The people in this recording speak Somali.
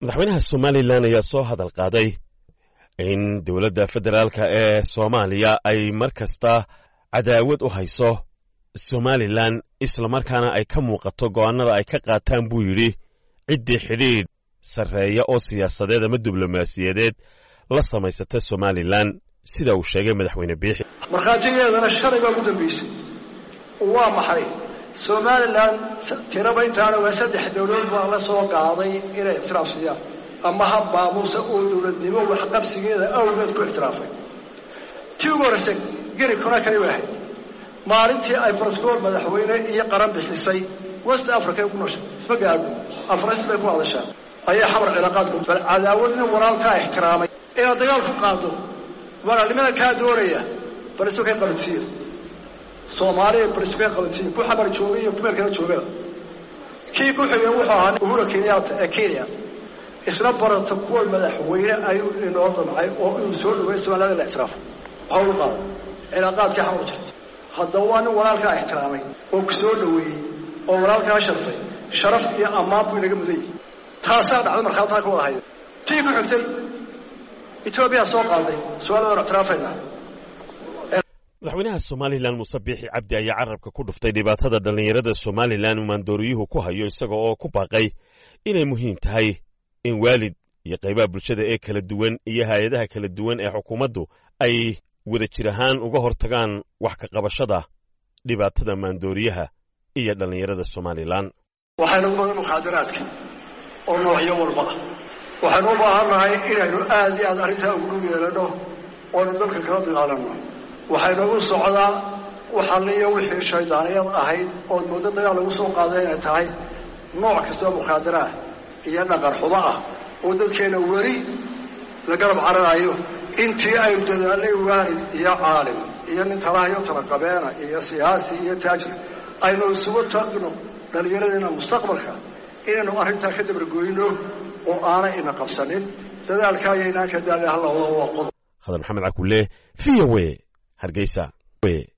madaxweynaha somalilan ayaa soo hadal qaaday in dowladda federaalka ee soomaaliya ay mar kasta cadaawad u hayso somalilan islamarkaana ay ka muuqato go'aannada ay ka qaataan buu yidhi ciddii xidhiidh sarreeya oo siyaasadeed ama diblomaasiyadeed la samaysata somalilan sida uu sheegay madaxweyne biixi markhaatigeedana shalay baa ugu dambaysay waa maxay somalilan tiraba intaana waa saddex dowladood baa la soo qaaday inay ictiraafsiyaan ama ha baamuuse uu dowladnimo waxqabsigeeda awgeed ku ictiraafay tii ugu horraysa geri konakari way ahayd maalintii ay barascool madaxweyne iyo qaran bixisay west africa ku nooshay isma gaadho afrais bay ku hadashaa ayaa xamar cilaaqaadku bal cadaawad nin walaalkaa ixtiraamay inaad dagaal ku qaado walaalnimada kaa doonaya bal isu kay qabansiiya soomaaliya bal isu kay qabansiiya ku xamar jooga iyo kumeel kala joogaba kii ku xigay wuxuu ahaa uhura kenyatta ee kenya isla barata kuwa madaxweyne ayuu inoo damcay oo inuu soo dhaweey somaliland la ictiraafo waxa u qaada cilaaqaadkii xamar jirta haddaba waa nin walaalkaa ixtiraamay oo ku soo dhaweeyey oo walaalkaa sharfay sharaf iyo ammaan buu inaga mudan yahay taasaa dhacda markhaataa ka wada hayda tii ku xigtay etoobiya soo qaaday su-aaladan ictiraafayna madaxweynaha somalilan muuse biixi cabdi ayaa carabka ku dhuftay dhibaatada dhallinyarada somalilan uu maandooriyuhu ku hayo isaga oo ku baaqay inay muhiim tahay in waalid iyo qaybaha bulshada ee kala duwan iyo hay-adaha kala duwan ee xukuumaddu ay wada jir ahaan uga hortagaan wax ka qabashada dhibaatada maandooriyaha iyo dhallinyarada somalilan waxaynu u badan mukhaadaraadka oo noocyo walba ah waxaynu u baahannahay inaynu aad iyo aad arrintaa ugu dhow yeelanno oonu dalka kala dagaalanno waxaynagu socdaa waxalliyo wixii shaydaaniyad ahayd ood muddo dagaal lagu soo qaaday inay tahay nooc kastoo mukhaadaraah iyo dhaqan xumo ah oo dadkeenna weli la garab cararayo intii aynu dadaalnay waalid iyo caalim iyo nin talahayo talaqabeena iyo siyaasi iyo taajir aynu isugu tagno dhallinyaradeena mustaqbalka inaynu arrintaa ka dabargoyno oo aanay ina qabsanin dadaalka ayaynaan ka daalin halla wada waa qodob khadar maxamed cakulle v o w hargeysa